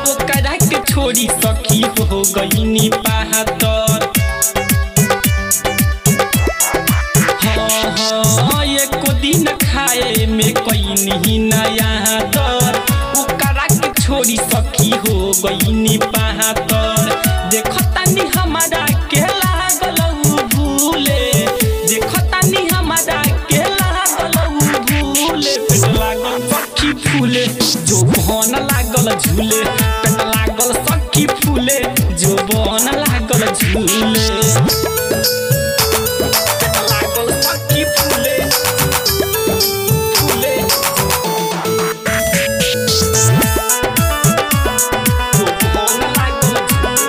ओकरा के छोड़ी सखी हो गईनी पातर हाँ हाँ एको दिन खाए में कईनी नया तर ओकरा के छोड़ी सखी हो गईनी पातर देखतानी हमारा के लागल उ भूले देखतानी हमारा के लागल उ भूले पेट लागल सखी फूले जो बहन लागल झूले पेट लागल सखी फूले जो बहन लागल झूले पेट लागल सखी फूले फूले जो बहन लागल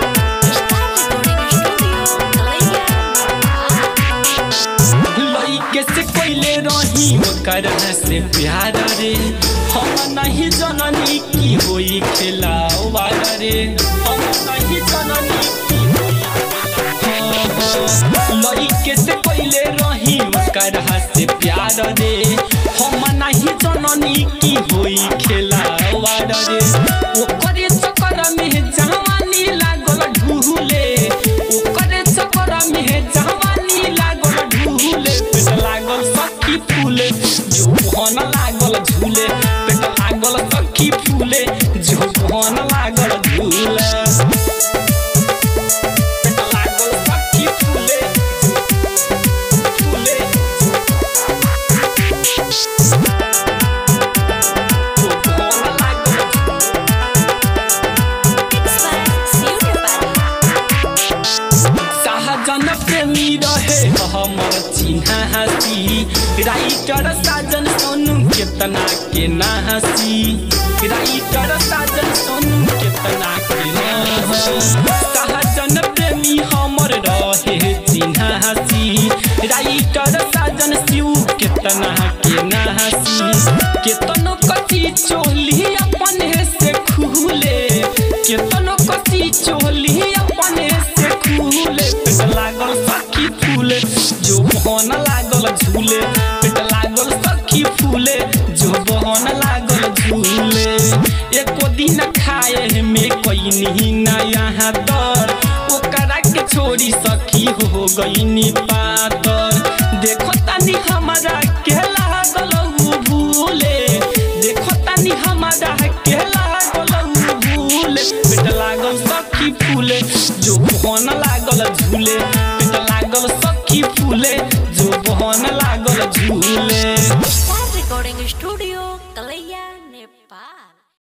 लइके से कोइले रही ओकर से प्यार रे हम नहीं जननी की होई खेला रे हम नहीं जननी की होई खेला लइके से कोइले रही ओकर से प्यार रे हम नहीं जननी की होई खेला रे ओकरे चक्कर में जवानी लागल ढूले ओकरे चक्कर में जवानी लागल ढूले पेट लागल सखी फूले जो भन लागल झूले पेट लागल सखी फूले जो भन लागल झूले पेट लागल सखी फूले फूले जो भन लागल साहजन प्रेमी रहे हमर चिन्हा हसी राइटर साजन सोनू केतना के ना हसी राइटर साजन सोनू केतना के ना हसी साहजन प्रेमी हमर रहे चिन्हा हसी राइटर साजन शिव केतना के ना हसी केतनो कची चोली अपने से खुले केतनो कची चोली अपने से खुले पेट लागल सखी फूले जो बहन लागल झूले पेट लागल सखी फूले जो बहन लागल झूले एको दिन खाए में कईनी नया दर ओकरा के छोड़ी सखी हो गईनी पातर देखो तानी हमारा के लागल उ भूले देखो तानी हमारा के लागल उ भूले पेट लागल सखी फूले जो बहन लागल झूले पेट लागल सखी फूले